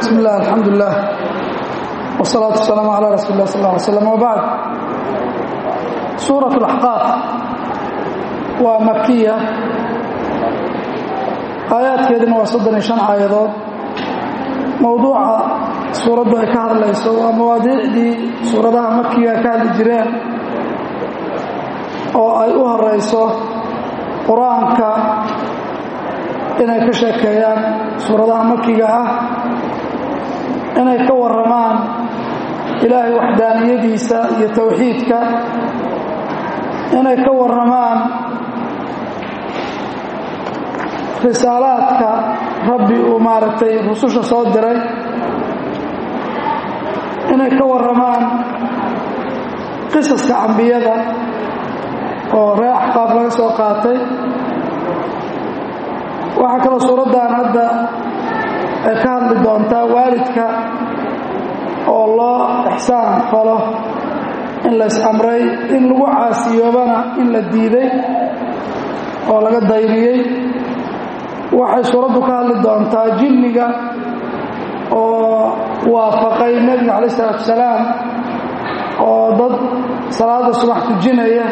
bismi illah alxamdu lilah wsalaatu wasalaamu calaa rasuuli lah sal lla alay slam wbacd suurat alaxqaaf waa makiya aayaadkeeduna waa soddon iyo shan aayadood mowduuca suuraddu ay ka hadlayso waa mawaadiicdii suuradaha makiga ka hadli jireen oo ay u horayso qur-aanka inay ka sheekeeyaan suuradaha makiga ah inay ka warramaan ilaahay waxdaaniyadiisa iyo towxiidka inay ka warramaan risaalaadka rabbi uu maaragtay rususha soo diray inay ka warramaan qisaska cambiyada oo ree axqaaf laga soo qaatay waxaa kaloo suuraddan hadda ay ka hadli doontaa waalidka oo loo ixsaan falo in lays amray in lagu caasiyoobana in la diiday oo laga dayriyey waxay suuraddu ka hadli doontaa jinniga oo waafaqay nebiga calayi isalaatu wasalaam oo dad salaada subax tujinaya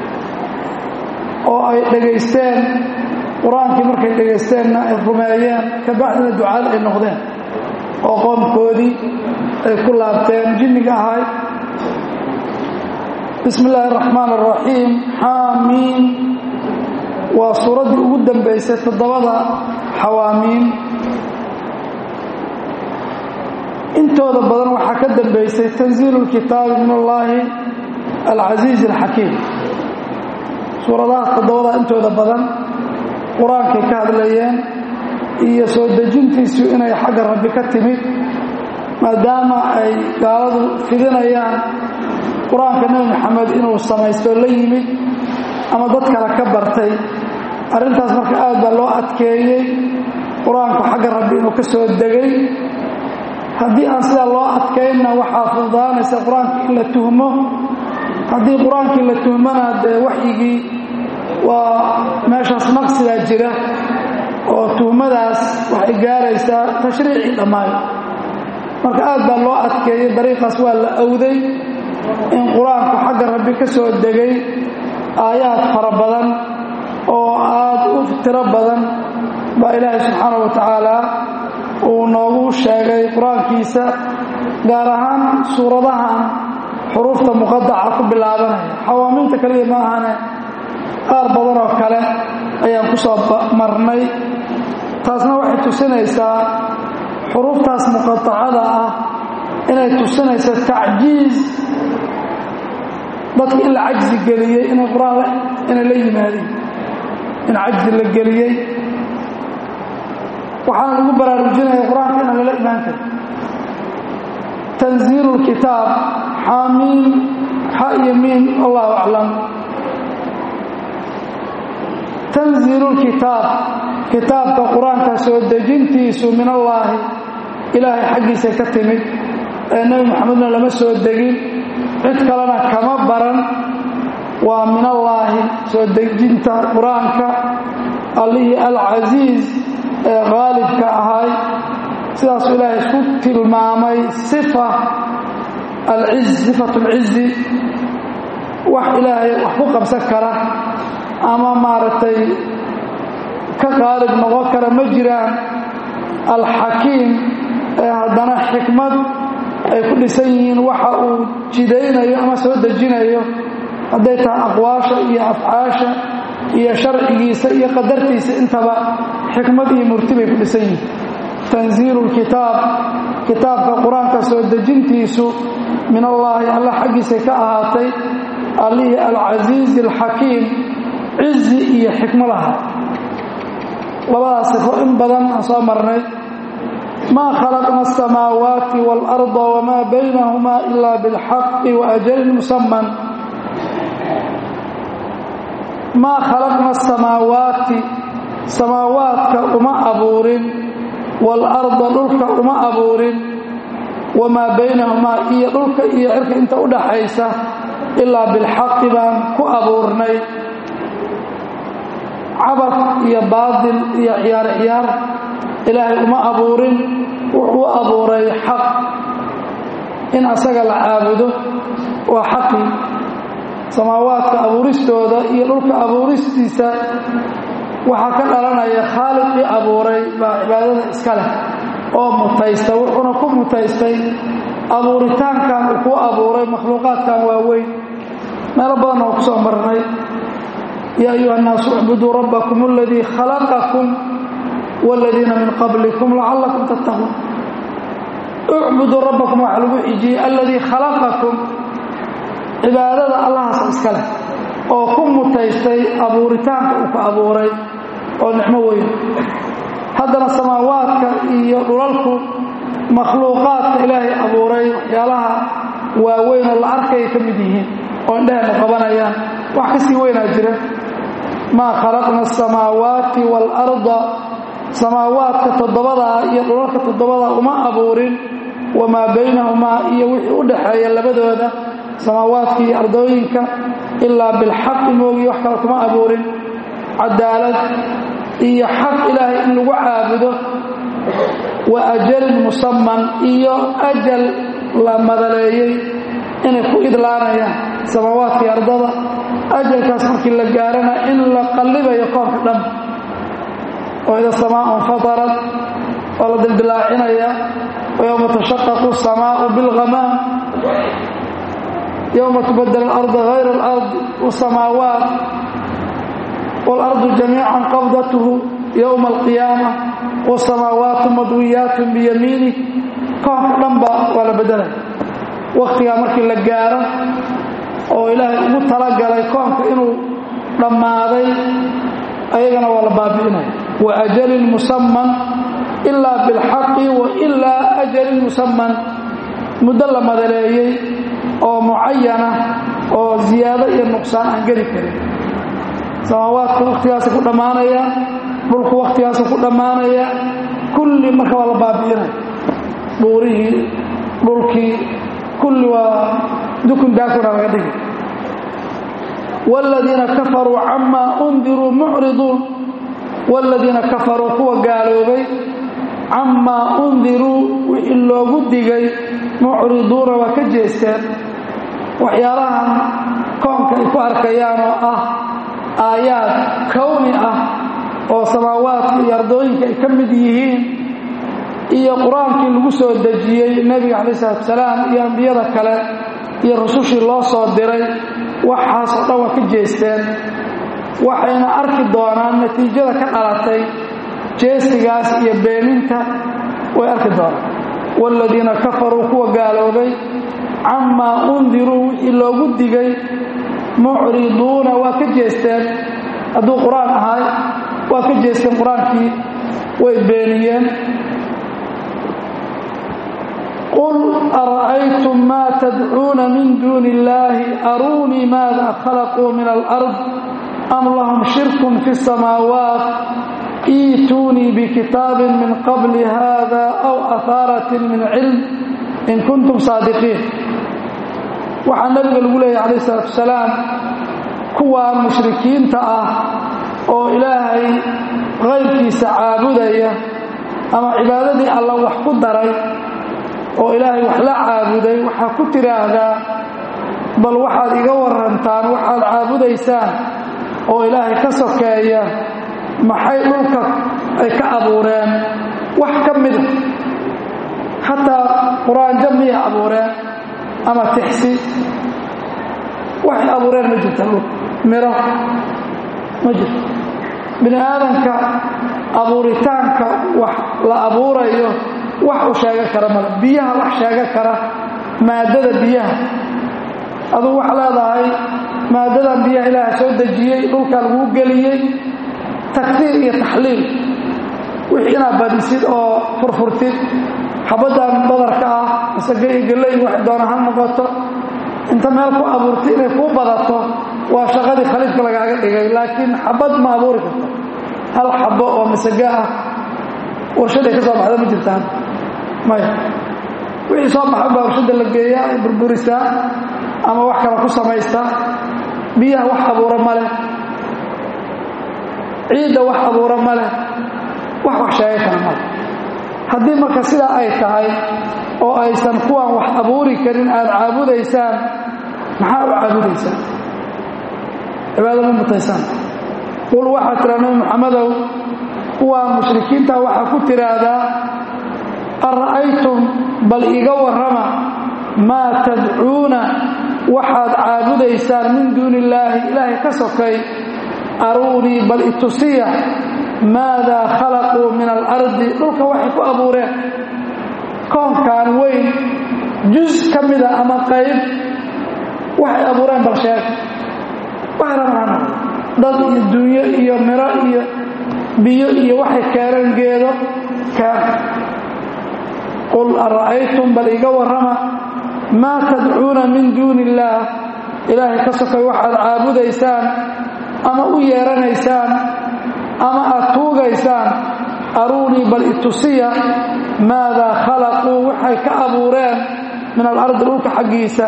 oo ay dhegaysteen qur-aankii markay dhegaysteenna ay rumeeyeen kabacdina ducaad ay noqdeen oo qoomkoodii ay ku laabteen jinniga ahay bismi illaahi araxmaan araxiim xaamiin waa suuraddii ugu dambaysay toddobada xawaamiin intooda badan waxaa ka dambaysay tanziilu lkitaabi min allaahi alcasiizi alxakiim suuradahaas toddobada intooda badan qur-aankay ka hadlayeen iyo soo dejintiisu inay xagga rabbi ka timid maadaama ay gaaladu fidinayaan qur-aanka nebi maxamed inuu samaysto la yimid ama dad kale ka bartay arrintaas marka aad baa loo adkeeyey qur-aanku xagga rabbi inuu ka soo degay haddii aan sidaa loo adkaynna waxaa fududaanaysa qur-aankii in la tuhmo haddii qur-aankii la tuhmona dee waxyigii waa meeshaas naqsigaa jira oo tuhmadaas waxay gaaraysaa tashriicii dhammaan marka aad baa loo adkeeyey dariiqaas waa la awday in qur-aanku xagga rabbi ka soo degay aayaad fara badan oo aad u tiro badan baa ilaahay subxaanau wa tacaala uu noogu sheegay qur-aankiisa gaar ahaan suuradahan xuruufta muqadaca ku bilaabanaya xawaamiinta kaliya ma ahane qaar badan oo kale ayaan ku soo marnay taasna waxay tusinaysaa xuruuftaas muqatacada ah inay tusinayso tacjiiz dadki in la cajzi geliyey inay qur-aan inay la yimaadeen in cajzi la geliyey waxaana lagu baraarujinaya qur-aanka inaan lala imaan karin tanziilu lkitaab xaamiin xa iyo miin allahu aclam tanziilu lkitaab kitaabka qur-aanka soo dejintiisu min allaahi ilaahay xaggiisa ka timid ee nebi maxamedna lama soo degin cid kalena kama baran waa min allaahi soo dejinta qur-aanka allihii alcasiiz ee qaalibka ahay sidaasuu ilaahay isku tilmaamay sifa alciz sifat alcizi wax ilaahay wax ku qabsan kara ama maaragtay ka qaalib noqon kara ma jiraan alxakiim ee haddana xikmad ay ku dhisan yihiin waxa uu jidaynayo ama soo dejinayo hadday tahay aqwaasha iyo afcaasha iyo sharcigiisa iyo qadartiisa intaba xikmad iyo murti bay ku dhisan yihiin tanziilu lkitaab kitaabka qur-aanka soo dejintiisu min allaahi alla xaggiisay ka ahaatay allihii alcasiizi alxakiim cizi iyo xikmo laha labadaas sifo in badan aan soo marnay maa khalaqna asamaawaati waalarda wamaa baynahumaa ila bilxaqi waajalin musaman maa khalaqna asamaawaati samaawaadka uma abuurin waalarda dhulka uma abuurin wamaa baynahumaa iyo dhulka iyo cirka inta u dhaxaysa ilaa bilxaqi baan ku abuurnay cabad iyo baadil iyo ciyaar ciyaar ilaahay uma abuurin wuxuu abuuray xaq in asaga la caabudo waa xaqii samaawaadka abuuristooda iyo dhulka abuuristiisa waxaa ka dhalanaya khaaliqii abuuray baa cibaadada iska leh oo mutaysta wuxuuna ku mutaystay abuuritaankan uu ku abuuray makhluuqaadkan waaweyn meelo badanna oo ku soo marnay yaa ayuha annaasu icbuduu rabbakum aladii khalaqakum waaladiina min qablikum lacallakum tattaquun ucbuduu rabbakum waxaa lagu xijiyey aladii khalaqakum cibaadada allahaas iska leh oo ku mutaystay abuuritaanka uu ka abuuray oo nicmo weyn haddana samaawaadka iyo dhulalku makhluuqaadka ilaahay abuuray waxyaalaha waaweyn oo la arkaya ka mid yihiin oo indheheenna qabanayaan wax ka sii weynaa jira maa khalaqna asamaawaati waalarda samaawaadka toddobadaa iyo dhulalka toddobadaa uma abuurin wamaa baynahumaa iyo wixii u dhaxeeya labadooda samaawaadka iyo ardooyinka ilaa bilxaqi moogiy wax kale kuma abuurin cadaalad iyo xaq ilaahay in lagu caabudo wa ajalin musaman iyo ajal la madaleeyey inay ku idlaanayaan samaawaadka iyo ardada ajalkaas markii la gaarana in la qallibayo koonka dhan oo ida samaa infatarat oo la dildilaacinaya ويوم تشقق السماء بالغمام يوم تبدل الأرض غير الأرض والسماوات والأرض جميعا قبضته يوم القيامة والسماوات مضويات بيمينه كون لنبا ولا بدلا وقتها مركي لقارة oo ilaahay ugu talagalay koonka inuu dhammaaday ayagana waa la baabi'inaya wa ajalin musamman ilaa bilxaqi wa ilaa ajalin musamman muddo la madaleeyey oo mucayana oo ziyaado iyo nuqsaan aan geli karin samaawaadku wakhtigaasa ku dhammaanaya dhulku wakhtigaasa ku dhammaanaya kulli marka waa la baabi'inaya buurihii dhulkii kulli waa dukun daakuna laga dhigi wاladiina kafaruu camaa undiruu mucriduun wاladiina kafaruu kuwa gaaloobay camaa undiruu wixii loogu digay mucriduuna waa ka jeesteen waxyaalahan koonka ay ku arkayaan oo ah aayaad kowni ah oo samaawaadka iyo ardooyinka ay ka mid yihiin iyo qur-aankii lagu soo dejiyey nebiga calaih isalaatu salaam iyo ambiyada kale iyo rusushii loo soo diray waxaasoo dhan waa ka jeesteen waxayna arki doonaan natiijada ka dhalatay jeesigaas iyo beeninta way arki doonaan waaladiina kafaruu kuwa gaaloobay camaa undiruu wixii loogu digay mucriduuna waa ka jeesteen hadduu qur-aan ahay waa ka jeesteen qur-aankii way beeniyeen qul ara'aytum maa tadcuuna min duuni illaahi aruunii maada khalaquu min alard am lahum shirkun fi samaawaat iituunii bikitaabin min qabli hada aw ahaaratin min cilm in kuntum saadiqiin waxaa nabiga lagu leeyahy calayh isalaatu wasalaam kuwaa mushrikiinta ah oo ilaahay qayrkiisa caabudaya ama cibaadadii alla wax ku daray oo ilaahay wax la caabuday waxaa ku tiraahdaa bal waxaad iga warantaan waxaad caabudaysaan oo ilaahay ka sokeeya maxay dhulka ay ka abuureen wax ka mida xataa qur-aanjo miyay abuureen ama tixsi waxay abuureen ma jirta dhulka miro ma jirto bini aadanka abuuritaanka wax la abuurayo wax u sheega kara male biyaha wax sheega kara maadada biyaha aduu wax leedahay maadadan biyaha ilaaha soo dejiyey dhulkaa laguu geliyey takfiir iyo taxliil wixii inaad badisid oo furfurtid xabaddan badarka ah masage iyo galley wax doona ha noqoto inta meel ku abuurtay inay kuu badato waa shaqadii khaliifka lagaaga dhigay laakiin xabad ma abuuri karto hal xabo oo masage ah warshaday ka soo baxda ma jirtaan maya wixii soo baxan baa warshada la geeyaa ay burburisaa ama wax kale ku samaystaa biyaha wax abuura ma leh ciidda wax abuura ma leh wax wax sheega kara male haddii marka sidaa ay tahay oo aysan kuwaan wax abuuri karin aad caabudaysaan maxaa u caabudaysaan cibaado ma mutaysaan qul waxaa tiraa nabi muxamedow kuwaa mushrikiinta waxaa ku tiraahdaa ara'aytum bal iga warrama maa tadcuuna waxaad caabudaysaan min duuni illaahi ilaahay ka sokay aruunii bal itusiya maadaa khalaquu min alardi dhulka waxay ku abuureen koonkan weyn jus ka mida ama qayb waxay abuureen bal sheeg waxay rabaan dad iyo dunyo iyo miro iyo biyo iyo waxay keeneen geedo keen qul ara'aytum bal iga warrama maa tadcuuna min duuni illaah ilaahay ka sokay waxaad caabudaysaan ama u yeeranaysaan ama aad tuugaysaan aruunii bal itusiya maadaa khalaquu waxay ka abuureen min alardi dhulka xaggiisa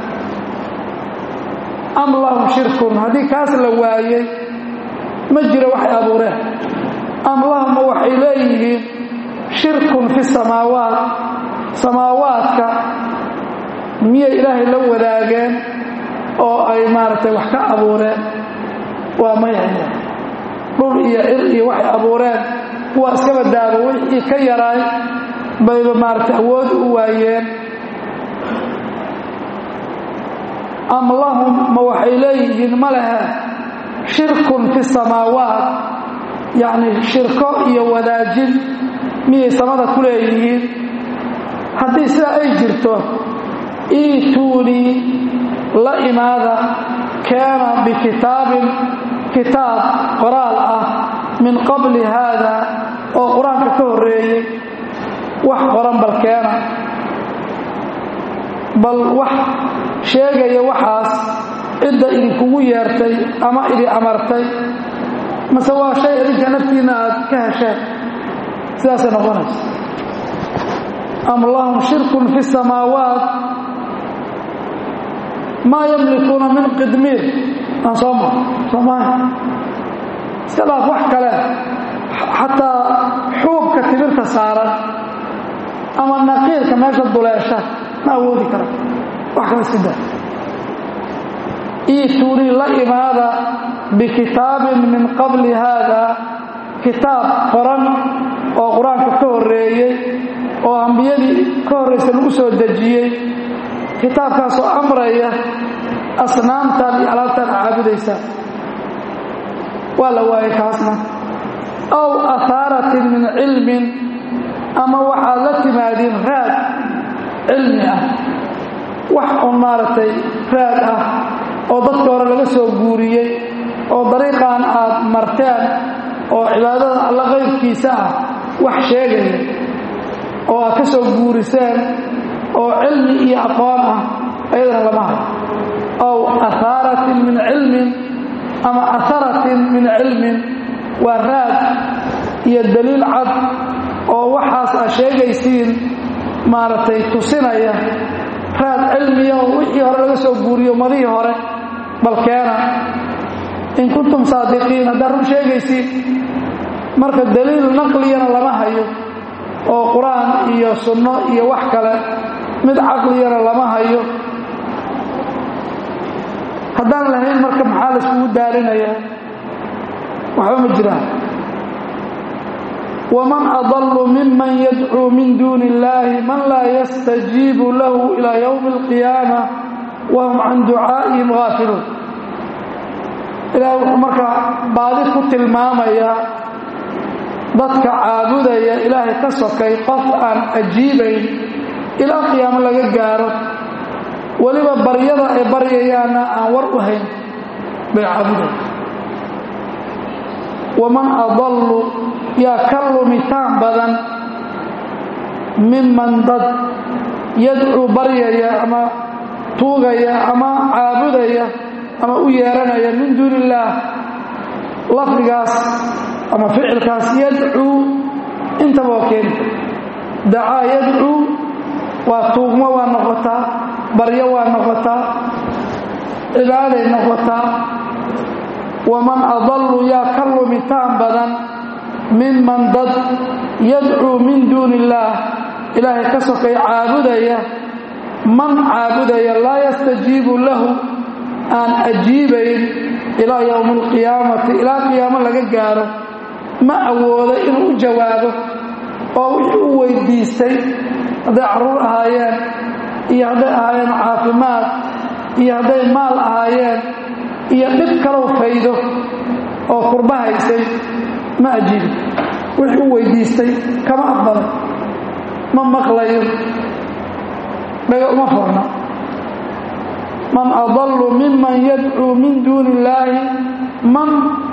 am lahum shirkun haddii kaas la waayey ma jiro waxay abuureen am lahumma waxay leeyihiin shirkun fi samaawaat samaawaadka miyay ilaahay la wadaageen oo ay maaragtay wax ka abuureen waa maya dhul iyo cir iyo waxay abuureen kuwaa iskaba daabo wixii ka yaraay bayba maaragtay awood u waayeen am lahum ma waxay leeyihiin ma lehe shirkun fi samaawaat yacni shirko iyo wadaajin miyay samada ku leeyihiin haddii sidaa ay jirto iituunii la imaada keena bikitaabin kitaab qoraal ah min qabli haada oo qur-aanka ka horreeyey wax qoran bal keena bal wax sheegaya waxaas cidda idinkugu yeertay ama idin amartay mase waa shay idinka naftiinna aad ka hesheen sidaasay noqonaysa am lahum shirkun fi samaawaat maa yamlikuuna min qidmiir aan soo mar soomaaha iska dhaaf wax kale xataa xuubka tibirta saaran ama naqiirka meesha duleesha ma awoodi kara wax kale iska daa iituunii la imaada bikitaabin min qabli haada kitaab qoran oo qur-aanka ka horreeyey oo ambiyadii ka horraysa lagu soo dejiyey kitaabkaasoo amraya asnaamtan iyo alaabtaan caabudaysaan waa la waayay kaasna aw ahaaratin min cilmin ama waxaad la timaadiin raad cilmi ah wax un maaragtay raad ah oo dadka hore laga soo guuriyey oo dariiqan aad marteen oo cibaadada alla qaybkiisa ah wax sheegaya oo aad ka soo guuriseen oo cilmi iyo aqoon ah ayadana lama hayo aw ahaaratin min cilmin ama aharatin min cilmin waa raad iyo daliil cad oo waxaas aad sheegaysiin maaragtay tusinaya raad cilmiya oo wixii hore laga soo guuriyo madihii hore balkeena in kuntum saadiqiin haddaad run sheegaysiin marka daliil naqliyana lama hayo oo qur-aan iyo sunno iyo wax kale mid caqliyana lama hayo haddaan lahayn marka maxaa layskugu daarinayaa waxba ma jiraan waman adallu miman yadcuu min duuni illaahi man laa yastajiibu lahu ilaa yowmi alqiyaama wahum can ducaa'ihim haafiluun ilaahay wuxuu markaa baadi ku tilmaamayaa dadka caabudaya ilaahay ka sokay qof aan ajiibayn ilaa qiyaamo laga gaaro weliba baryada ay baryayaanna aan war u hayn bay caabudaya waman adallu yaa ka lumitaan badan miman dad yadcuu baryaya ama tuugaya ama caabudaya ama u yeeranaya min duuni illaah lafdigaas ama ficilkaas yadcuu intaba waa keeni dacaa yadcuu waa tuugmo waa noqotaa baryo waa noqotaa cibaaday noqotaa waman adallu yaa ka lumitaan badan minman dad yadcuu min duuni illaah ilaahay ka sokay caabudaya man caabudaya laa yastajiibu lahu aan ajiibayn ilaa yowmi alqiyaamati ilaa qiyaamo laga gaaro ma awoodo inuu u jawaabo oo wixii u weydiistay hadday carruur ahaayeen iyo hadday ahaayeen caafimaad iyo hadday maal ahaayeen iyo dhib kalow faydo oo kurba haysay ma ajiibi wixii u weydiistay kama aqbalay ma maqlayo dhaga uma furna man adallu miman yadcuu min duuni illaahi man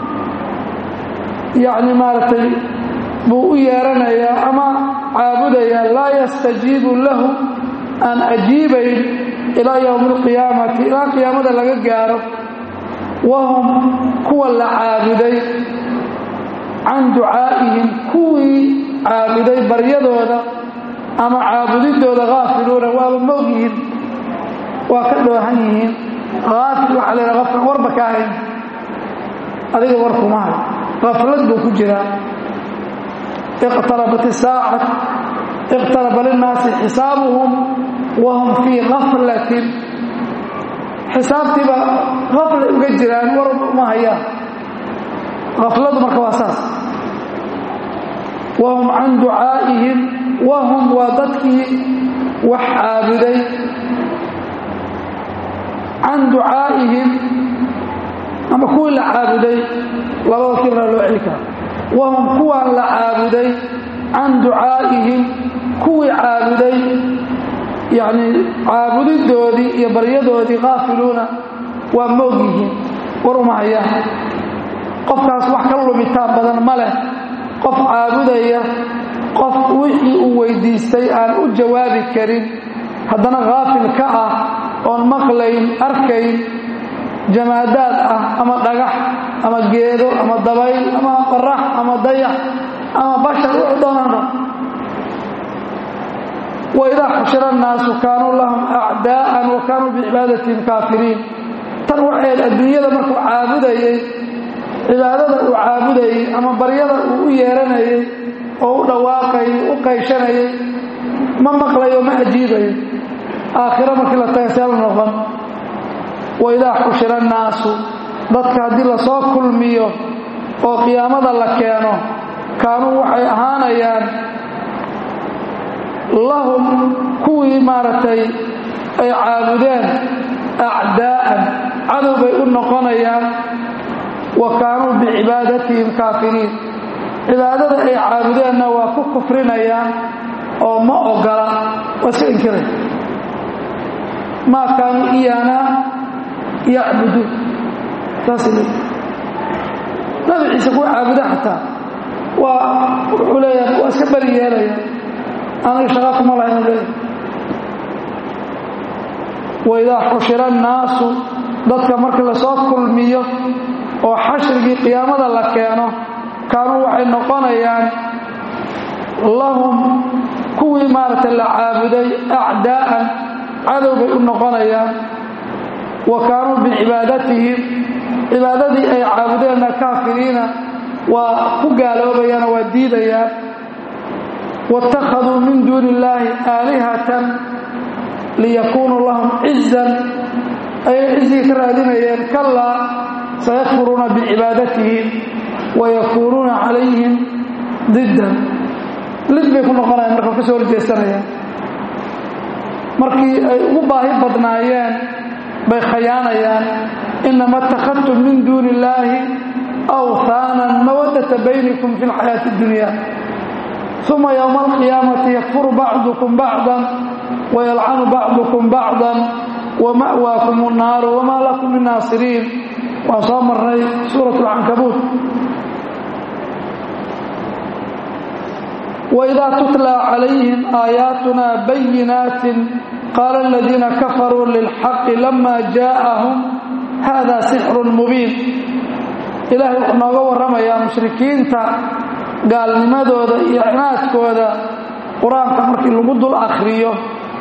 yacni maaragtay buu u yeeranayaa ama caabudayaa laa yastajiibu lahu aan ajiibayn ilaa yowmi alqiyaamati ilaa qiyaamada laga gaaro wahum kuwa la caabuday can ducaa'ihim kuwii caabuday baryadooda ama caabudidooda haafiluuna waaba moog yihiin waa ka dhoohan yihiin haafil waxaa la yidhaha qofkan warba ka ahayn adiga war kuma hay qaflad buu ku jiraa iqtarabat isaacat iqtaraba linnaasi xisaabuhum wahum fii gaflatin xisaabtiiba gaflay uga jiraan war uma hayaan gafladu marka waa saas wahum can ducaa'ihim wahum waa dadkii wax caabuday can ducaa'ihim ama kuwii la caabuday labada kirna loo celi kara wahum kuwaan la caabuday can ducaa'ihim kuwii caabuday yacni caabudidoodii iyo baryadoodii kaafiluuna waa moog yihiin war uma hayaan qofkaas wax ka lumitaan badan ma leh qof caabudaya qof wixii uu weydiistay aan u jawaabi karin haddana haafil ka ah oon maqlayn arkayn jamaadaad ah ama dhagax ama geedo ama dabayl ama qorax ama dayax ama bashar wuxuu doonana waidaa xushira annaasu kaanuu lahum acdaa'an wa kaanuu bicibaadatihim kaafiriin tan waxayd adduunyada markuu caabudayey cibaadada uu caabudayey ama baryada uu u yeeranayey oo u dhawaaqayay u qayshanayay ma maqlayo ma ajiibayo aakhiro markii la taga see la noqon waidaa xushira annaasu dadka haddii lasoo kulmiyo oo qiyaamada la keeno kaanuu waxay ahaanayaan lahum kuwii maaragtay ay caabudeen acdaa'an cadow bay u noqonayaan wa kaanuu bicibaadatihim kaafiriin cibaadada ay caabudeenna waa ku kufrinayaan oo ma ogola waa iska inkiray maa kaanuu iyaana yacbuduun saasay leeyi nabi ciise kuwa caabuda xataa waa wuxuu leeyahay waa iska beri yeelaya aniga shaqa kuma lahaynu leeyahay waidaa xushira annaasu dadka markii lasoo kulmiyo oo xashrigii qiyaamada la keeno kaanuu waxay noqonayaan lahum kuwii maaragtay la caabuday acdaa'an cadow bay u noqonayaan wa kaanuu bicibaadatihim cibaadadii ay caabudeenna kaafiriina waa ku gaaloobayaan oo waa diidayaan waittakhaduu min duuni illaahi aalihatan liyakuunuu lahum cizan ayay cizigii ka raadinayeen kallaa sayakfuruuna bicibaadatihim wayakuunuuna calayhim diddan lid bay ku noqonayaan marka ka soo horjeesanayaan markii ay ugu baahi badnaayeen bay khayaanayaan inama اtakhadtum min duuni illaahi awhaanan mawadata baynikum fi اlxayaati اdunya uma ywma alqiyaamati yakfuru bacdukum bacdan wayalcanu bacdukum bacdan wama'waakum الnaaru wamaa lakum min naasiriin waan soo marnay suuraة اlcankabuut وإذا تتلى عليهم آياتنا بينات قال الذين كفروا للحق لما جاءهم هذا سحر مبين إلهي وحنوغا ورما يا مشركين تا قال لماذا إعنات كوذا قرآن كمركي لقد الأخرية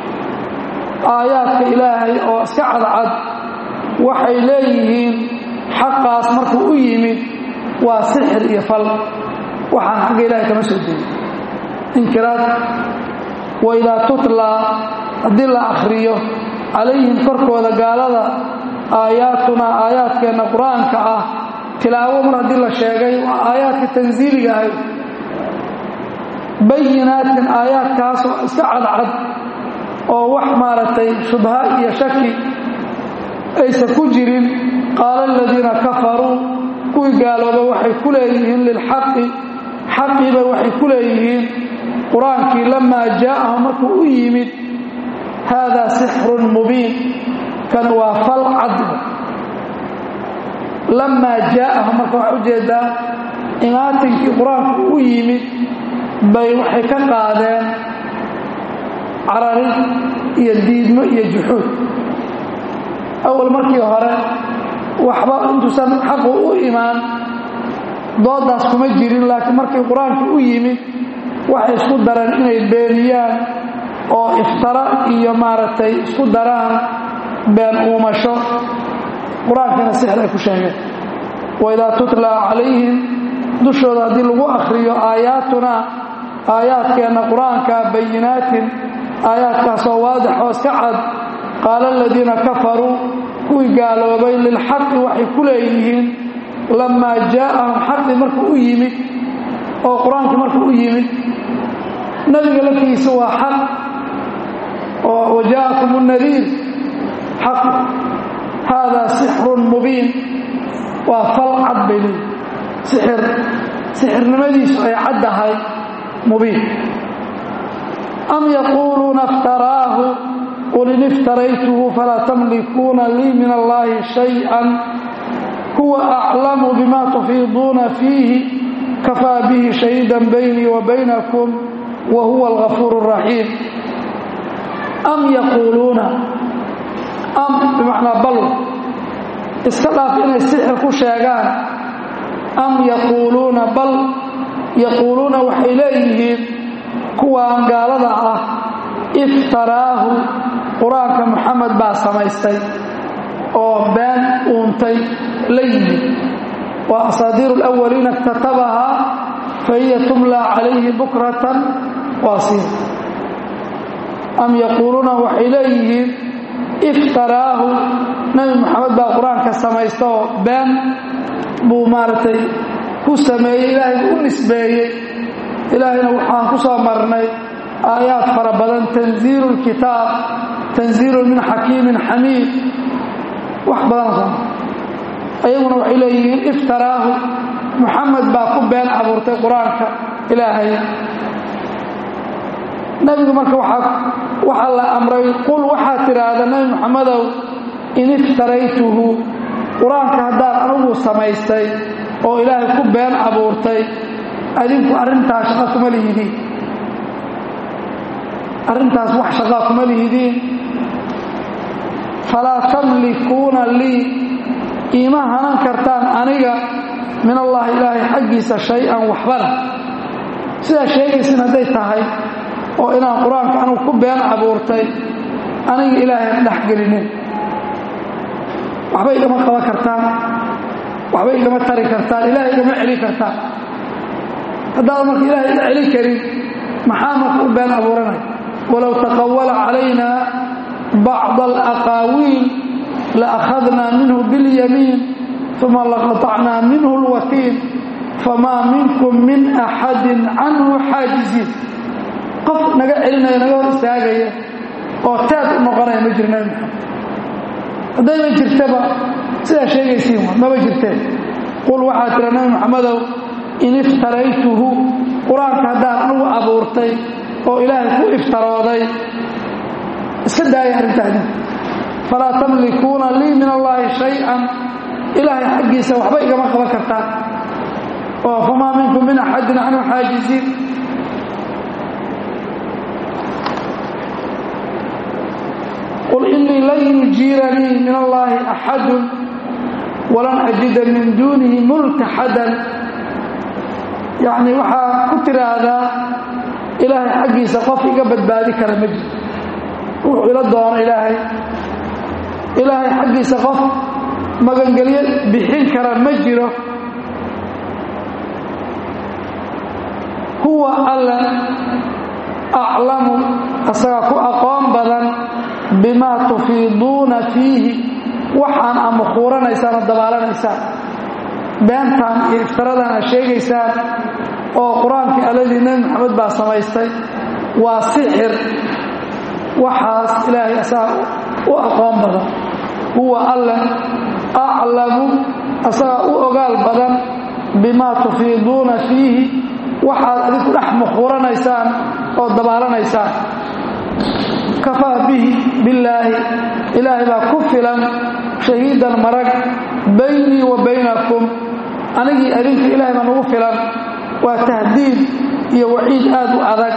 آيات إلهي أو سعد عد وحي ليهين حقا أسمرك أيمي وسحر يفل waxaan xagga ilaahay kama soo degin inkiraad waidaa tutlaa haddii la akhriyo calayhim korkooda gaalada aayaatunaa aayaadkeenna qur-aanka ah tilaawo mar haddii la sheegay waa aayaadka tansiiliga ahay bayinaatin aayaadkaasoo iska cadcad oo wax maaragtay shubha iyo shaki aysan ku jirin qaala aladiina kafaruu kuwii gaalooba waxay ku leeyihiin lilxaqi xaqiiba waxay ku leeyihiin qur-aankii lamaa jaa'ahum markuu u yimid haadaa sixrun mubiin kan waa fal cadba lamaa jaa'ahum marka waxaa ujeedaa imaatinkii qur-aanku u yimid bay waxay ka qaadeen cararin iyo diidmo iyo juxuud awal markii hore waxba intuusan xaqu u imaan doodaas kuma jirin laakiin markii qur-aanku u yimid waxay isku dareen inay beeniyaan oo iftara iyo maaragtay isku daraan been uumasho qur-aankiina sixir ay ku sheegeen waidaa tutlaa calayhim dushooda haddii lagu akhriyo aayaatunaa aayaadkeenna qur-aanka bayinaatin aayaadkaasoo waadix oo iska cad qaala aladiina kafaruu kuwii gaaloobay lilxaqi waxay ku leeyihiin lamaa jaa'ahum xaqi markuu u yimid oo qur-aankii markuu u yimid nebiga laftigiisa waa xaq oo waja'akum nadiir xaq haadaa sixrun mubiin waa fal cad bay leeyihi sixir sixirnimadiisu ay caddahay mubiin am yaquuluuna iftaraahu qul in iftaraytuhu falaa tamlikuuna lii min allahi shayئan huwa aclamu bima tufiiduuna fiihi kafaa bihi shahiida baynii wa baynakum wa huwa algafuur الraxiim am yaquuluuna am bimacnaa bal iska dhaaf inay sixir ku sheegaan am yaquuluuna bal yaquuluuna waxay leeyihiin kuwaan gaalada ah iftaraahu qur-aanka moxamed baa samaystay oo been uuntay la yimid waa asaadiiru alawaliina iktatabahaa fa hiya tumlaa calayhi bukratan waasiila am yaquuluuna waxay leeyihiin iftaraahu nebi moxamed baa qur-aanka samaysta oo been buu maaragtay ku sameeyey ilaahay u nisbeeyey ilaahayna waxaan ku soo marnay aayaad fara badan tanziilu lkitaab tanziilu min xakiimin xamiid wax badan soo ayaguna waxay leeyihiin iftaraahu moxamed baa ku been abuurtay qur-aanka ilaahay nebigu marka waxaa la amray qul waxaad tidhaahda nebi moxamedow in iftaraytuhu qur-aanka haddaan anugu samaystay oo ilaahay ku been abuurtay adinku arrintaas shaqa kuma lihidiin arrintaas wax shaqaa kuma lihidiin falaa tamlikuuna lii iima hanan kartaan aniga min allahi ilaahay xaggiisa shay-an waxbana sidaa sheegaysin hadday tahay oo inaan qur-aanka anugu ku been abuurtay aniga ilaahay dhex gelinin waxba igama qaban kartaan waxba igama tari kartaan ilaahay igama celin kartaan haddaad marka ilaahay ila celin karin maxaa marka u been abuuranaya walow taqawala calayna bacd alaqaawiil laakhadnaa minhu biاlyamiin uma laqatacnaa minhu اlwakiil famaa minkum min axadin canhu xaajiziin qof naga celinaya naga hor istaagaya oo teed u noqonaya ma jiro nabi maxamed haddayna jirtaba sidaa sheegaysiin wa maba jirteen qul waxaa tira nabi maxamedow in iftaraytuhu qur-aanka haddaan anugu abuurtay oo ilaahay ku iftarooday iska daaya arrintaadi falaa tamlikuuna lii min allaahi shay-an ilaahay xaggiisa waxba igama qaban kartaan oo famaa minkum min axadin canhu xaajiziin qul inii lan yujiiranii min allaahi axadun walan ajida min duunihi multaxadan yacni waxaa ku tiraahdaa ilaahay xaggiisa qof iga badbaadi kara ma jiro wuxuu ila doono ilaahay ilaahay xaggiisa qof magangelyo bixin kara ma jiro huwa alle aclamu asagaa ku aqoon badan bimaa tufiiduuna fiihi waxaan ama khuuranaysaan oo dabaalanaysaan beentaan iyo iftaradan aad sheegaysaan oo qur-aankii alladii nebi maxamed baa samaystay waa sixir waxaas ilaahay asagaa u aqoon badan huwa alle aclamu asagaa u ogaal badan bimaa tufiiduuna fiihi waxaad adinku dhex mukhuuranaysaan oo dabaalanaysaan kafaa bihi billaahi ilaahay baa ku filan shahiidan marag baynii wa baynakum anigii adinka ilaahay baa nagu filan waa tahdiid iyo waciid aad u adag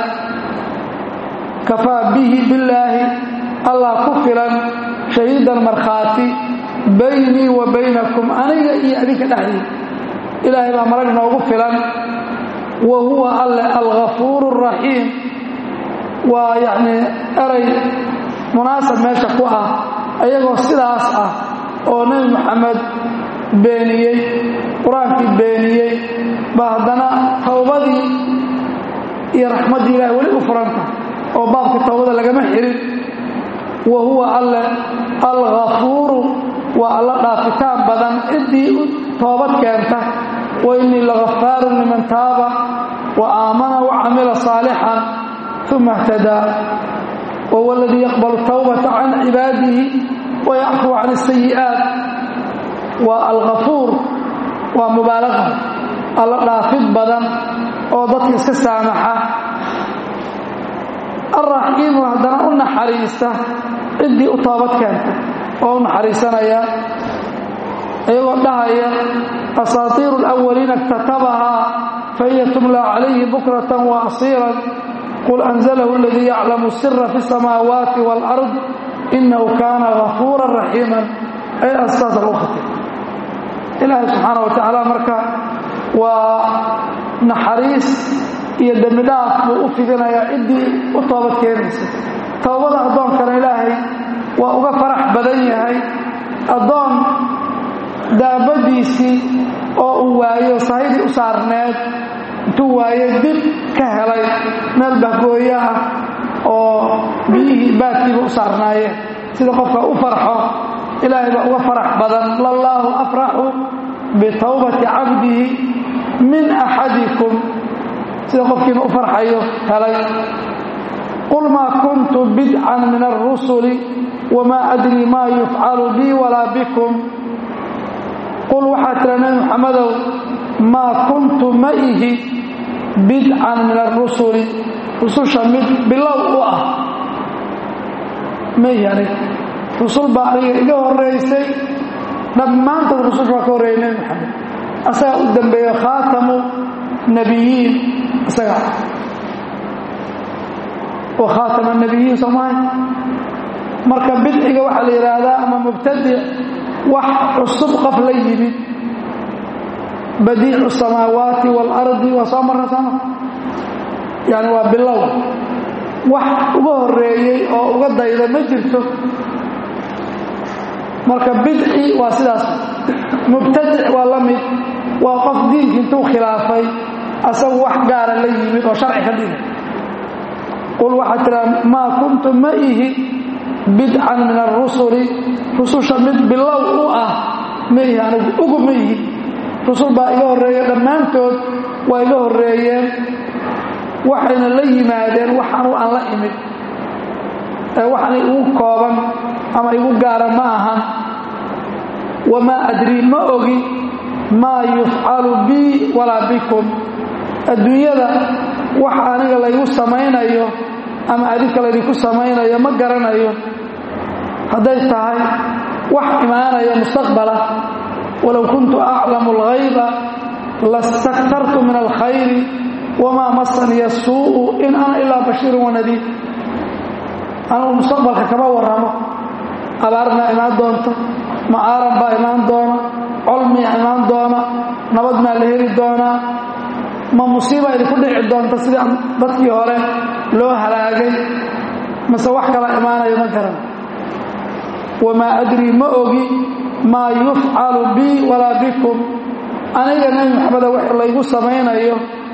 kafaa bihi billaahi allah ku filan shahiidan markhaati baynii wa baynakum aniga iyo adinka dhexdii ilaahay baa marag noogu filan wa huwa alle alghafuuru araxiim waa yacnii eray munaasab meesha ku ah ayagoo sidaas ah oo nebi moxamed beeniyey qur-aankii beeniyey baa haddana towbadii iyo raxmaddii ilahay weli u furanta oo baabkii towbada lagama xirin wa huwa alle alghafuuru waa alla dhaafitaan badan ciddii u toobad keenta wa innii lagafaarun liman taaba wa aamana wa camila saalixan uma اhtadaa wahuwa aladii yaqbalu tawbata can cibaadihi wayacfuu can الsayi'aat waa alghafuur waa mubaalaqa alla dhaafid badan oo dadka iska saamaxa alraxiimu haddana u naxariista ciddii u toobad keenta oo u naxariisanaya iyagoo dhahaya asaatiiru اlأwaliina اktatabahaa fahiya tumla calayhi bukratan wa asiiran qul anzalahu aladii yaclamu sira fi الsamaawaati wاlأrض inahu kaana gafuura raxiima ay astaas lagu khatay ilaahay subxaana wa tacaala marka waa naxariis iyo dembi dhaaf buu u fidinayaa ciddii u toobad keenaysa towbada addoonkana ilaahay waa uga farax badan yahay addoon daabadiisii oo uu waayo sahydii u saarneed intuu waaye dib ka helay meel bahgooyo ah oo biyihii baadkiiba u saarnaayeen sida qofka u farxo ilaahay baa uga farax badan lallaahu afraxu bitawbati cabdihi min axadikum sida qofkiina u farxayo helay qul maa kuntu bidcan min alrusuli wamaa adrii maa yufcalu bii walaa bikum qul waxaa tira nebi muxamadow maa kuntu ma ihi bidcan min arusuli rususha mid bilow u ah ma ihi aniga rusul baa aniga iga horeysay dhammaantood rususha waa ka horreeyay nebi moxamed asagaa u dambeeyo khaatamu nabiyiin isaga wa khaatama nabiyiin soomahay marka bidciga waxaa la yidhaahdaa ama mubtadic wax cusub qof la yimid badiicu samaawaati waalardi waa soo marna sooma yani waa bilow wax uga horeeyey oo uga dayda ma jirto marka bidci waa sidaas mubtadic waa la mid waa qof diinki intuu khilaafay asagu wax gaara la yimid oo sharci ka dhigay qul waxaa tiraa maa kuntu ma ihi bidcan min arusuli rususha mid bilow u ah ma ihi anigu ugu ma ihi rusul baa iga horreeya dhammaantood waa iga horreeyeen waxayna la yimaadeen waxaanu aan la imid ee waxaan igu kooban ama igu gaara ma ahan wamaa adrii ma ogi maa yufcalu bii walaa bikum adduunyada waxa aniga laygu samaynayo ama adinka laydinku samaynayo ma garanayo hadday tahay wax imaanaya mustaqbala walow kuntu aclamu alghayba lastaktartu min alkhayri wamaa masaniya suu'u in ana ilaa bashiirun wanadiir anugu mustaqbalka kama warramo abaarmaa imaan doonta macaaran baa imaan doona colmiyaa imaan doona nabad maa la heli doonaa ma musiiba idinku dhici doonta sidii dadkii hore loo halaagay mase wax kala imaanayo ma garan wamaa adrii ma ogi maa yufcalu bii walaa bikum aniga nebi maxameda wax laygu samaynayo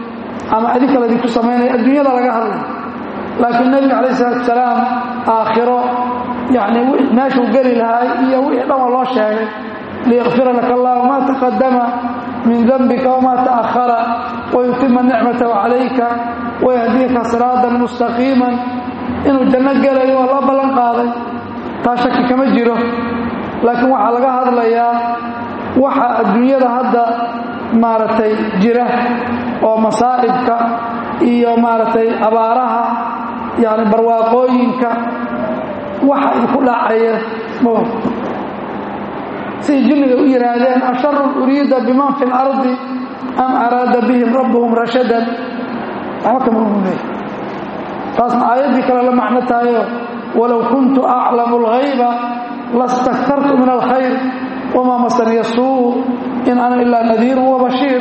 ama adinka ladinku samaynaya adduunyada laga hadlay laakiin nebiga calayh isalaatu salaam aakhiro yacni meeshuu geli lahay iyo wixii dhan waa loo sheegay liyakfira laka allahu maa taqadama min dembika wamaa ta'ahara wayutima nicmatahu calayka wayahdiyaka siraatan mustaqiiman inuu janno gelayo waa loo ballan qaaday taa shaki kama jiro laakiin waxaa laga hadlayaa waxa adduunyada hadda maaragtay jira oo masaa'ibka iyo maaragtay abaaraha yacni barwaaqooyinka waxa idinku dhacaya ma siday jinniga u yidhaahdeen asharun uriida biman fi اlardi am araada bihim rabbuhum rashadan waxba kama uleey taasna aayaddii kale la macno tahayo walow kuntu aclamu اlghayba lastaktartu min alkhayr wamaa masaniya suu in ana ilaa nadiiru wabashiir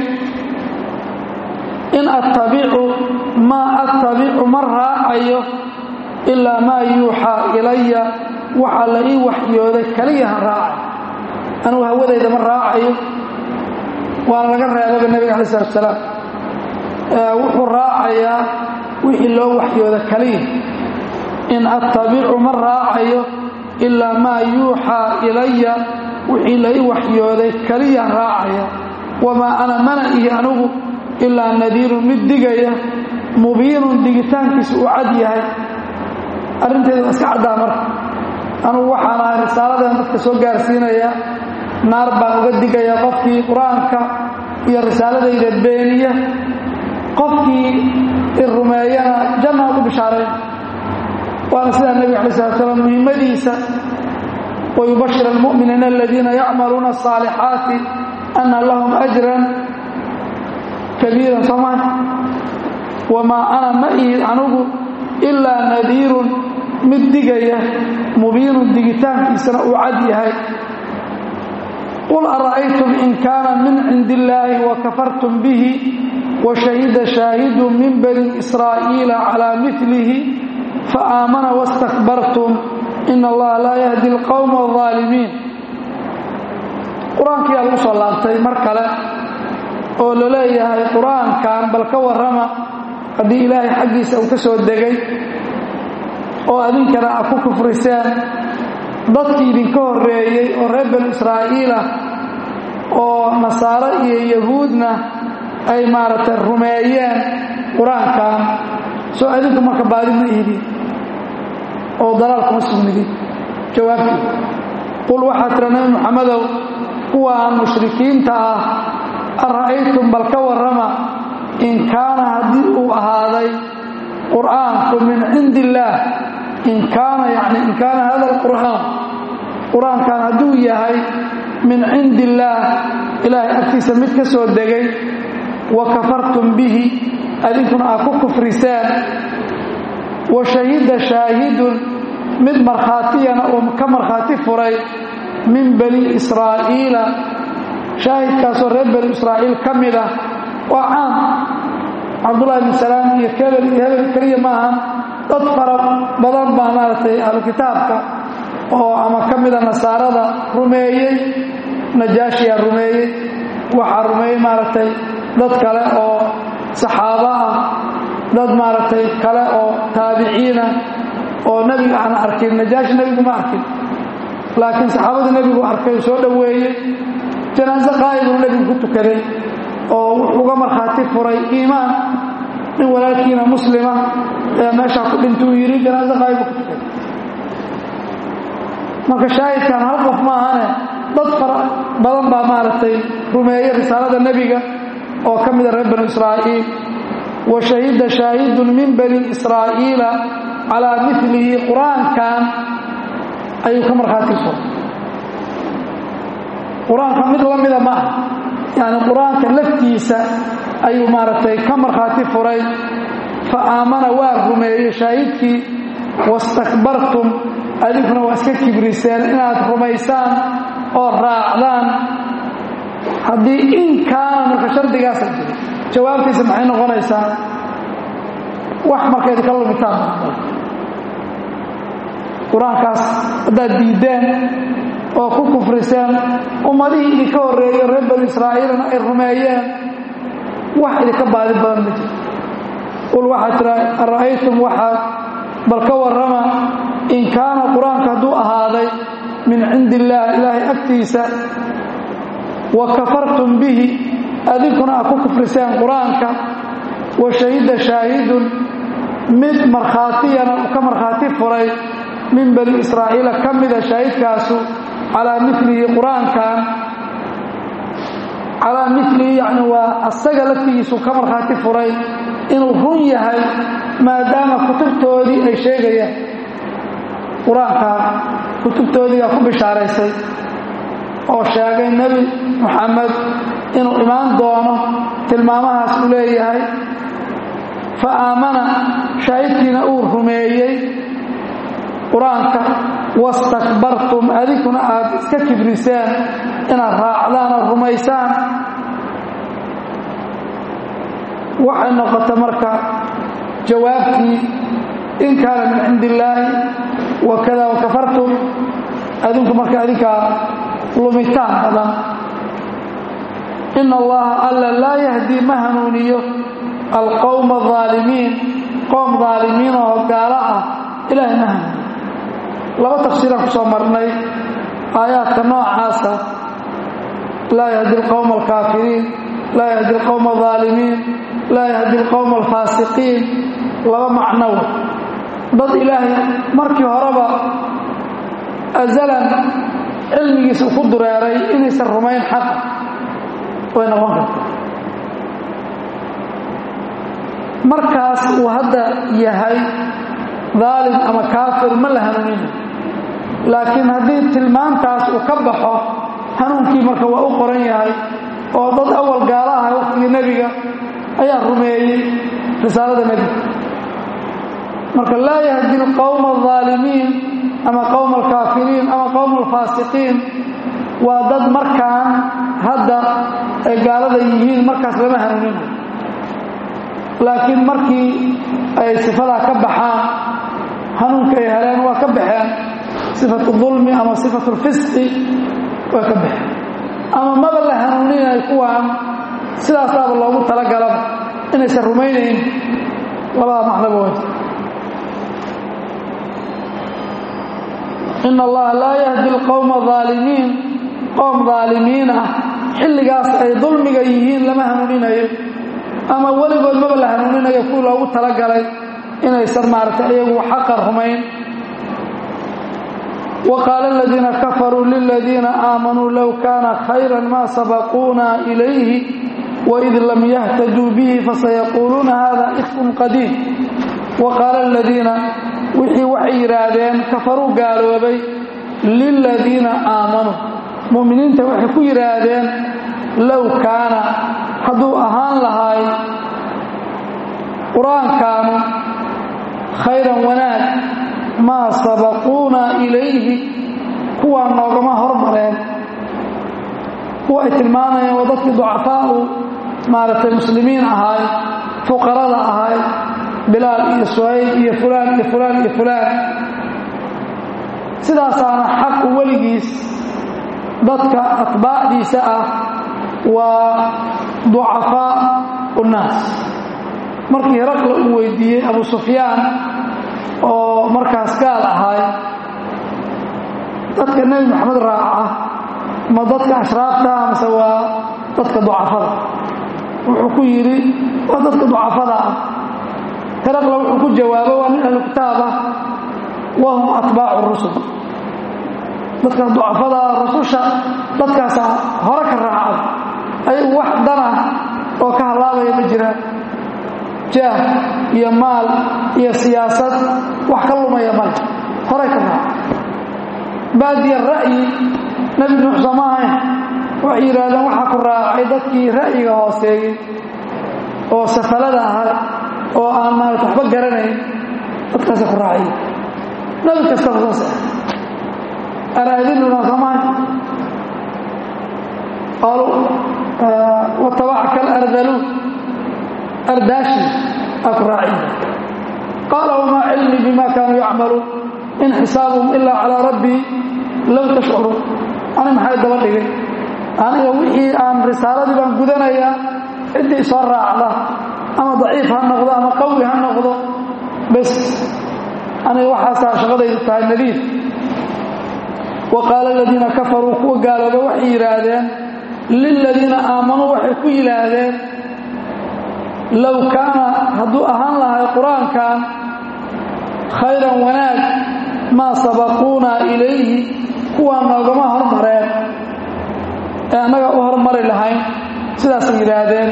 in attabicu maa attabicu ma raacayo ilaa maa yuuxaa ilaya waxaa la ii waxyooday keliyaha raacay anugu hawadayda ma raacayo waana laga reebaba nebiga alai salatu salaam wuxuu raacayaa wixii loo waxyooda keliya in attabicu ma raacayo ilaa maa yuuxaa ilaya wixii la ii waxyooday keliya raacaya wamaa ana mana ihi anugu ilaa nadiirun mid digaya mubiinun digitaankiisu uu cad yahay arrinteeda waa iska caddaa marka anugu waxaan ahay risaaladan dadka soo gaarsiinaya naar baan uga digaya qofkii qur-aanka iyo risaaladayda beeniya qofkii i rumeeyana janna ugu bishaarayn waana sidaa nebiga alai slat slam muhimmadiisa wayubashir almu'miniina aladiina yacmaluuna asaalixaati ana lahum ajran kabiiran soomaa wamaa ana ma ihid anugu ilaa nadiirun mid digaya mubiinun digitaankiisana uu cad yahay qul ara'aytum in kaana min cindi illaahi wakafartum bihi washahida shaahidu min bani israa'iila calaa milihi faaamana wastakbartum in allaha laa yahdi alqowma alظaalimiin qur-aankiyaa lagu soo laabtay mar kale oo la leeyahay qur-aankan bal ka warrama haddii ilaahay xaggiisa uu ka soo degay oo adinkana aad ku kufriseen dadkii idinka horreeyey oo reer banu israa'iila oo nasaaro iyo yahuudna ay maaragtay rumeeyeen qur-aankan soo adinku marka baadi ma ihidin oo dalaal kuma sugnidin jawaabtii qul waxaa tira nebi muxamedow kuwaan mushrikiinta ah ara'aytum bal ka warrama in kaana haddii uu ahaaday qur'aanku min cindi illaah in kaana yani in kaana hada alqur'aan qur-aankan hadduu yahay min cindi illaah ilaahay agtiisa mid ka soo degay wa kafartum bihi adinkuna aad ku kufriseen wa shahida shaahidun mid markhaatiyana uu ka markhaati furay min bani israa'iila shaahidkaasoo reer bani israa'iil ka mid ah waa caam cabdullahi bin salaam iyo kebel iyo hebel keliya maahan dad fara badan baa maaragtay ahlu kitaabka oo ama ka mida nasaarada rumeeyey najaashiyaa rumeeyey waxaa rumeeyey maaragtay dad kale oo saxaabo ah dad maaragtay kale oo taabiciina oo nebiga aan arkin najaashi nebigu ma arkin laakiin saxaabadii nebigu arkay soo dhoweeyey janaaso qaa'ibuu nebigu ku tukaday oo wuxuu uga markhaati furay iimaan nin walaalkiina muslima ee meeshaa ku dhintuu yidhi janaaso qaa'ibuu ku tukaday marka shaahidkan hal qof ma ahane dad fara badan baa maaragtay rumeeyey risaalada nebiga oo ka mida reer banu israa'iil wa shahida shaahidun min bani israa'iila calaa milihi qur-aankan ayuu ka markhaati furay qur-aanka mid la mida ma ah yani qur-aanka laftiisa ayuu maaragtay ka markhaati furay fa aamana waa rumeeyey shaahidkii wastakbartum adinkuna waa iska kibriseen inaad rumaysaan oo raacdaan haddii in kaana marka shardigaasa jiro jawaabtiisa maxay noqonaysaa wax marka idinka lumitaan qur-aankaas haddaad diiddeen oo ku kufriseen ummadihii idinka horreeyo reer banu israa'iilna ay rumeeyeen wax idinka baadi badan ma jiro qul waxaa tira ara'aytum waxaad bal ka warrama in kaana qur-aanka hadduu ahaaday min cindi illaah ilaahay agtiisa wa kafartum bihi adinkuna aad ku kufriseen qur-aanka wa shahida shaahidun mid markhaatiyana uu ka markhaati furay min bani israa'iila ka mida shaahidkaasu calaa milihi qur-aankan calaa milihi yacni waa asaga laftigiisu ka markhaati furay inuu run yahay maadaama kutubtoodii ay sheegayaan qur-aankaa kutubtoodiigaa ku bishaaraysay oo sheegay nebi moxamed inuu imaan doono tilmaamahaas uu leeyahay fa aamana shaahidkiina uu rumeeyey qur-aanka wastakbartum adinkuna aad iska kibriseen inaad raacdaan oo rumaysaan waxay noqota marka jawaabtii in kaana min cindi illaahi wakada wakafartum adinku marka adinkaa lumitaan badan ina allaha alla laa yahdii ma hanuuniyo alqowma aalimiin qoom aalimiin oo gaalo ah ilaahay ma hanuuniyo laba tafsiiraan ku soo marnay aayaadka noocaasa laa yahdi alqowma alkaafiriin laa yahdi alqowma alaalimiin laa yahdi alqowma alfaasiqiin laba macnow dad ilaahay markii horeba azalan cilmigiisa ku dureeray inaysan rumayn xaqa way noqon karta markaas uu hadda yahay daalim ama kaafir ma la hanuuninayo laakiin haddii tilmaantaas uu ka baxo hanuunkii marka waa u qoran yahay oo dad awal gaala aha waqtigii nebiga ayaa rumeeyey risaalada nebiga marka laa yahdi alqowma alaalimiin ama qowma alkaafiriin ama qowma alfaasiqiin waa dad markaan hadda ay gaalada yihiin markaas lama hanuuninayo laakiin markii ay sifadaa ka baxaan hanuunka ay heleen waa ka baxeen sifatu dulmi ama sifatu lfisqi waa ka baxeen ama maba la hanuuninayo kuwaan sidaasaaba loogu talagalaba inaysan rumaynayn labada macnoba way in allaha laa yahdi alqowma aalimiin qoom aalimiin ah xilligaas ay dulmiga yihiin lama hanuuninayo ama weligood maba la hanuuninayo kuwii loogu talagalay inaysan maaragtay iyagu xaqa rumayn wa qaala aladiina kafaruu liladiina aamanuu low kaana khayran maa sabaquuna ilayhi waid lam yahtaduu bihi fasayaquuluuna hada ifkun qadiim wa qaala aladiina wixii waxay yidhaahdeen kafaruu gaaloobay liladiina aamanuu mu'miniinta waxay ku yidhaahdeen low kaana hadduu ahaan lahay qur-aankaanu khayran wanaag maa sabaquuna ilayhi kuwaa noogama hormareen kuwa ay tilmaamayeen waa dadkii ducafaau maaragtay muslimiin ahaay fuqarada ahaay bilaal iyo suhayb iyo fulaan iyo fulaan iyo fulaan sidaasaana xaqu weligiis dadka atbaacdiisa ah waa ducafaa unnaas markii heraqla uu weydiiyey abu sufyaan oo markaas gaal ahaay dadka nebi maxamed raaca ma dadka ashraafta mase waa dadka ducafada wuxuu ku yidhi waa dadka ducafada ah heraqla wuxuu ku jawaabo waa nin ahlu kitaab ah wahum atbaacu rusul dadka ducafada rususha dadkaasaa hore ka raacay ayagu wax dana oo ka hallaabaya ma jiraan jaah iyo maal iyo siyaasad wax ka lumaya male horay ka raacay baadiya ra'yi nebi nuux sooma ahayn waxay yidhaahdeen waxaa ku raacay dadkii ra'yiga hooseeyey oo safalada ahaa oo aan maarata waxba garanayn dadkaasa ku raacay nebi kastaba saas ah araadinuna soomahay qaaluu watabacaka alardaluun ardaashi aa ku raacin qaala wamaa cilmii bima kaanuu yacmaluun in xisaabuhum ilaa calaa rabbii low tashcuruun ani maxay daba dhigay aniga wixii aan risaaladii baan gudanayaa ciddii soo raacda ama daciif ha noqdo ama qawi ha noqdo bes aniga waxaasaa shaqadaydu tahay nadiif wa qaala aladiina kafaruu kuwa gaalooba waxay yidhaahdeen liladiina aamanuu waxay ku yidhaahdeen low kaana hadduu ahaan lahay qur-aankan khayran wanaag maa sabaquunaa ilayhi kuwaa noogama hormareen ee annaga u hormari lahayn sidaasay yidhaahdeen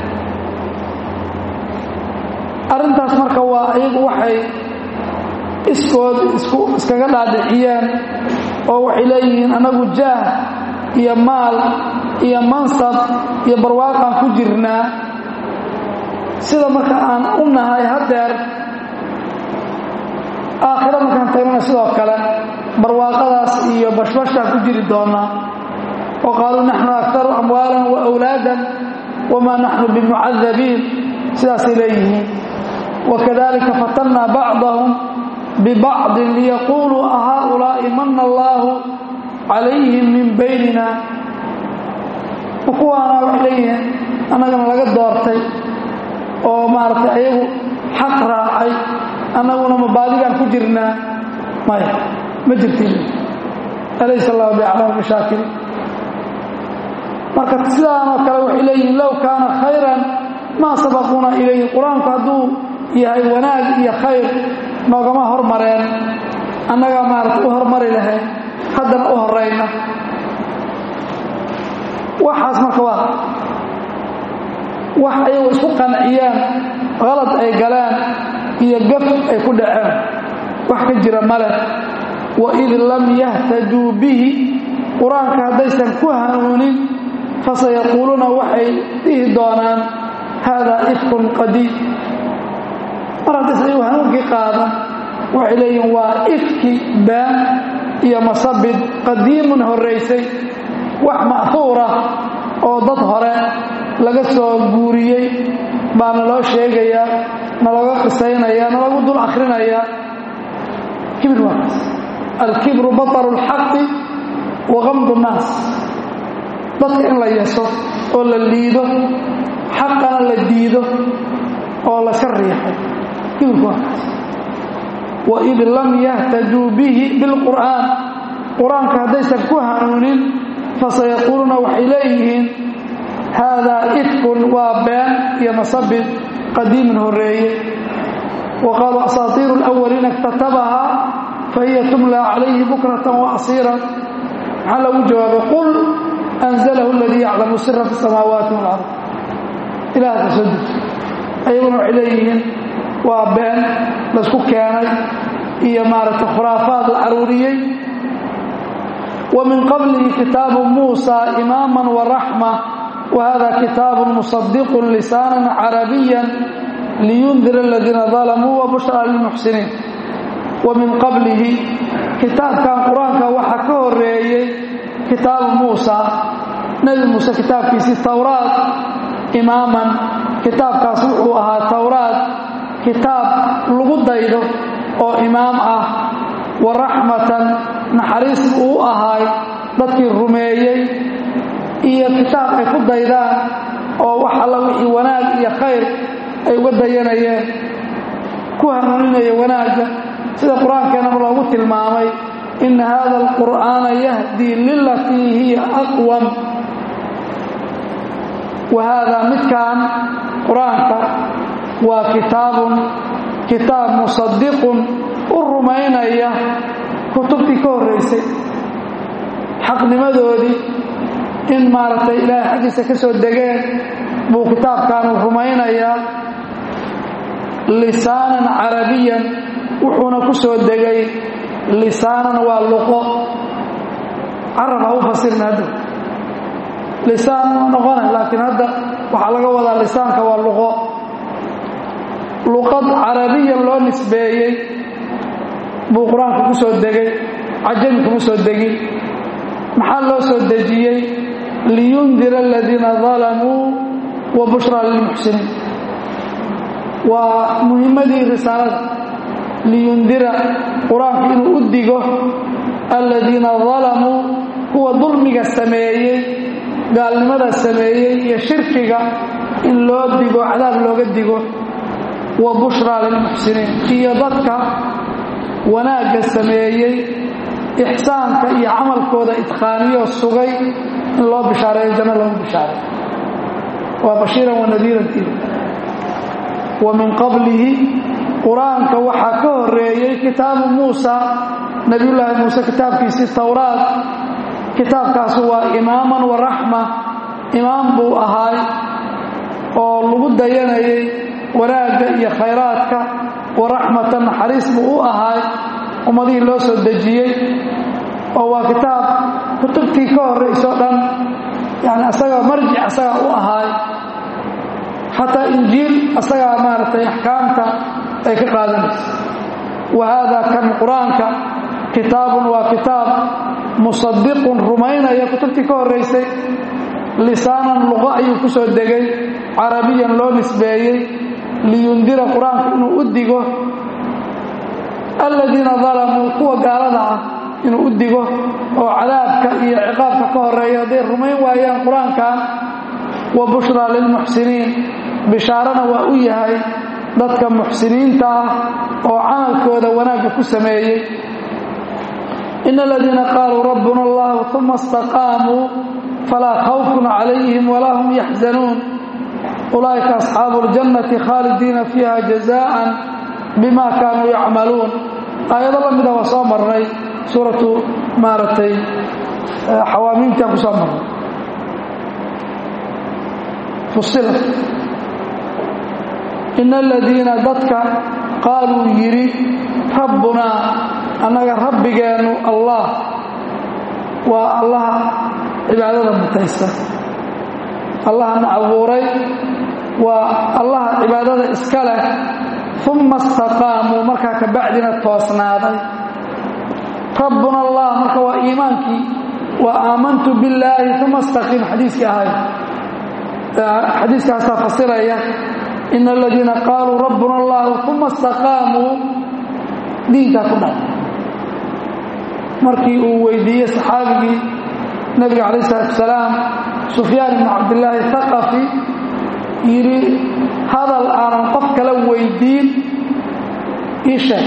arrintaas marka waa iyagu waxay iskood isku iskaga dhaadhiciyeen oo waxay leeyihiin annagu jaah iyo maal iyo mansab iyo barwaaqaan ku jirnaa sida marka aan u nahay haddeer aakhiro markaan tagnana sidoo kale barwaaqadaas iyo bashbashaan ku jiri doonaa wa qaaluu naxnu aktaru amwaalan wa awlaadan wamaa naxnu bimucadabiin sidaasay leeyihiin wakadalika fatannaa bacdahum bibacdin liyaquuluu ahaulaa'i mana allaahu calayhim min baynina kuwaana waxay leeyihiin annagana laga doortay oo maaragtay ayagu xaq raacay annaguna mabaadigaan ku jirnaa maya ma jirtin alaysa allahu biaclam mashaakil marka sidaanoo kale waxay leeyihiin low kaana khayran maa sabaquuna ilayhi qur-aanku hadduu yahay wanaag iyo khayr noogama hormareen annagaa maaragta u hormari lahayn haddana u horayna waxaas marka waa wax ayagu isku qanciyaan qalad ay galeen iyo gaf ay ku dhaceen wax ka jira male waid lam yahtaduu bihi qur-aanka haddaysan ku hanuunin fasayaquuluuna waxay dhihi doonaan haadaa ifkun qadiim mar haddaysan ayagu hanuunkii qaadan waxay leeyihin waa ifki baan iyo masabid qadiimun horraysay wax ma'huura oo dad hore laga soo guuriyey baa naloo sheegayaa nalooga qisaynaya nalagu dul akhrinayaa kibir waa kaas alkibru bataru اlxaqi wa gamdu nnaas dadka in la yeso oo la liido xaqana la diido oo la ka riixo kibirku waa kaas waid lam yahtaduu bihi bilqur'aan qur-aanka haddaysan ku hanuunin fasayaquuluuna waxay leeyihiin haadaa ifkun waa been iyo masabid qadiimin horeeye wa qaaluu asaatiiru اlawaliina اktatabahaa fahiya tumlaa calayhi bukratan wa asiira maxaa lagu jawaabay qul anzalahu aladii yaclamu sira fi اsamaawaati wاlard ilaah ka soo deji ayaguna waxay leeyihiin waa been laysku keenay iyo maaragtay khuraafaad la aruuriyey wa min qablihi kitaabu muusa imaama waraxma wa hada kitaabu musadiqu lisaana carabiya liyundira aladiina dalamuu wa bushra lilmuxsiniin wa min qablihi kitaabkan qur-aanka waxaa ka horeeyey kitaabu muusa nebi muuse kitaabkiisii towraad imaaman kitaabkaas wuxuu ahaa towraad kitaab lagu daydo oo imaam ah wa raxmatan naxariis uu u ahaay dadkii rumeeyey iyo kitaab ay ku daydaan oo wax alla wixii wanaag iyo khayr ay uga dayanayeen ku hanuuninaya wanaagga sida qur-aankeenaba loogu tilmaamay ina hada alqur'aana yahdii lilatii hiya aqwam wa haadaa midkan qur-aanka waa kitaabun kitaab musadiqun u rumaynaya kutubtii ka horraysay xaqnimadoodii in maaragtay ilaahay xaggiisa ka soo degeen buu kitaabkaanu rumaynayaa lisaanan carabiyan wuxuuna ku soo degay lisaanan waa luqo carab ha u fasirna hadda lisaan waa noqona laakiin hadda waxaa laga wadaa lisaanka waa luqo luqad carabiyan loo nisbeeyey buu qur-aanka ku soo degay cajami kuma soo degin maxaa loo soo dejiyey liyundira aladiina dalamuu wa bushraa lilmuxsiniin waa muhimmadii risaalada liyundira qur-aanku inuu u digo aladiina dalamuu kuwa dulmiga sameeyey gaalnimada sameeyey iyo shirkiga in loo digo cadaab looga digo wa bushraa lilmuxsiniin iyo dadka wanaagga sameeyey ixsaanka iyo camalkooda idqaaniyoo sugay in loo bishaareeyo janno loogu bishaareeyo waa bashiiran wa nadiirantiida wa min qablihi qur-aanka waxaa ka horeeyey kitaabu muusa nebiyullaahi muuse kitaabkiisii towraad kitaabkaasu waa imaaman wa raxma imaam buu ahaay oo lagu dayanayay wanaagga iyo khayraadka wa raxmatan naxariis buu u ahaay ummadihii loo soo dejiyey oo waa kitaab kutubtii ka horrayso dhan yani asagaa marjic asagaa u ahaay xataa injiil asagaa maaragtay axkaamta ay ka qaadanayso wa haada kan qur-aanka kitaabun waa kitaab musadiqun rumaynaya kutubtii ka horraysay lisaanan luqo ayuu ku soo degay carabiyan loo nisbeeyey liyundira qur-aanku inuu u digo aladiina dalamuu kuwa gaalada ah inuu u digo oo cadaabka iyo ciqaabka ka horeeya hadday rumayn waayaan qur-aankan wa bushraa lilmuxsiniin bishaarana waa u yahay dadka muxsiniinta ah oo camalkooda wanaagga ku sameeyey ina aladiina qaaluu rabbuna allahu uma istaqaamuu falaa khawfun calayhim walaa hum yaxzanuun ulaa'ika asxaabu اljannati khaalidiina fiiha jazaan bima kaanuu yacmaluun aayado la mida waa soo marnay suuratu maaragtay xawaamiimtaan ku soo marnay fusila ina aladiina dadka qaaluu yidhi rabbunaa annaga rabbigeennu allah waa allaha cibaadada mutaysta allahana abuuray waa allaha cibaadada iska leh uma istaqaamuu markaa ka bacdina toosnaaday rabbuna allah marka waa iimaankii wa aamantu billaahi uma istaqiim xadiiskii ahay xadiiskaasaa fasiraya ina aladiina qaaluu rabbuna allahu uma istaqaamuu diinkaa ku dhac markii uu weydiiyey saxaabigii nabiga calayh isalaatu wasalaam sufyaan ibnu cabdillaahi haqafi yidhi hadal aanan qof kala weydiin ii sheeg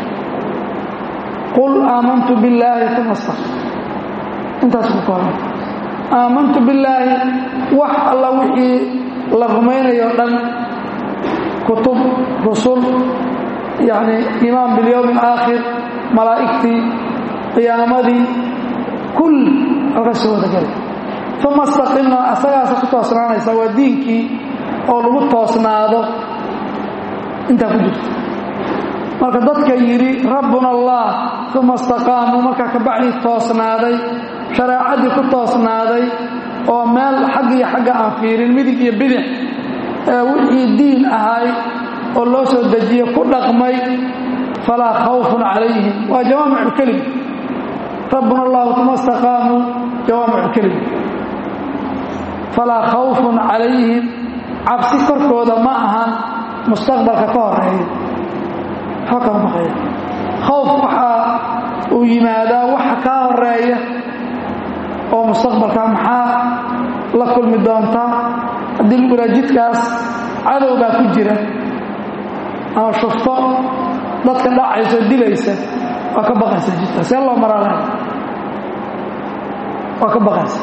qul aamantu billaahi uma istaqim intaas ku kooban aamantu billaahi wax alla wixii la rumaynayo dhan kutub rusul yacni iimaan bilyowmi alaakhir malaa'igtii qiyaamadii kull halkaas soo wada gelay uma istaqimna asagaasa ku toosnaanaysa waa diinkii oo lagu toosnaado intaa ku jirta marka dadka yidhi rabbuna allah uma istaqaamuu markaa ka bacdii toosnaaday shareecadii ku toosnaaday oo meel xagg iyo xagga aan fiirin midig iyo bidix ee wixii diin ahay oo loo soo dejiye ku dhaqmay falaa khawfun calayhim waa jawaamicu kelim rabbuna allahu uma istaqaamuu jawaamicu kelim falaa khawfun calayhim cabsi korkooda ma ahan mustaqbalka ka horeeya waxba kama baqaya khawf waxaa uu yimaadaa waxa kaa horeeya oo mustaqbalka maxaa la kulmi doontaa haddii lagu iraa jidkaas cadow baa ku jira ama shufto dadka dhacayso dilaysa waa ka baqaysa jidkaas see loo maraa lahay waa ka baqaysa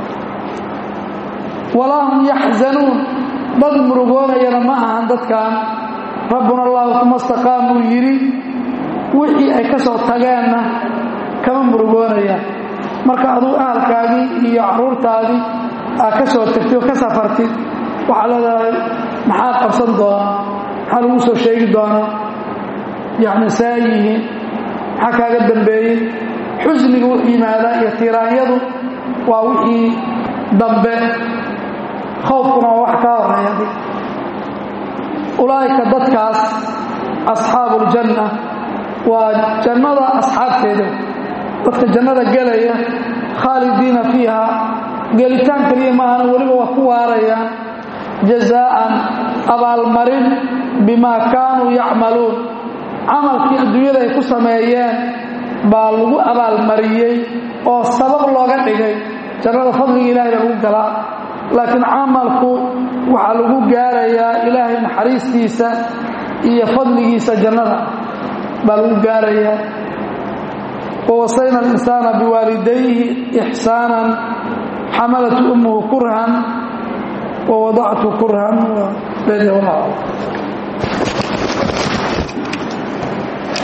walaa hum yaxzanuun dad murugoonayana ma ahan dadkan rabbuna allahu uma istaqaamuu yidhi wixii ay ka soo tageenna kama murugoonayaan marka aduu ahalkaagii iyo carruurtaadii aad ka soo tagtid oo ka safartid waxaa leedahay maxaa qabsan doona maxaa lagu soo sheegi doonaa yacni saa yihiin maxaa kaaga dambeeyey xusniga wuxuu yimaadaa iyo tiiraanyadu waa wixii dambe khowfkuna waa wax kaa horeeya ulaa'ika dadkaas asxaabu uljanna waa jannada asxaabteeda dadka jannada gelaya khaalidiina fiiha gelitaan keliya maahana weliba waa ku waarayaan jazaa'an abaalmarin bimaa kaanuu yacmaluun camalkii adduunyada ay ku sameeyeen baa lagu abaalmariyey oo sabab looga dhigay jannada fadliga ilahay baa lagu galaa laakiin camalku waxaa lagu gaarayaa ilaahay naxariistiisa iyo fadligiisa jannada baa lagu gaarayaa wawasayna alinsaana biwaalidayhi ixsaanan xamalat ummuhu kurhan wawadactu kurhan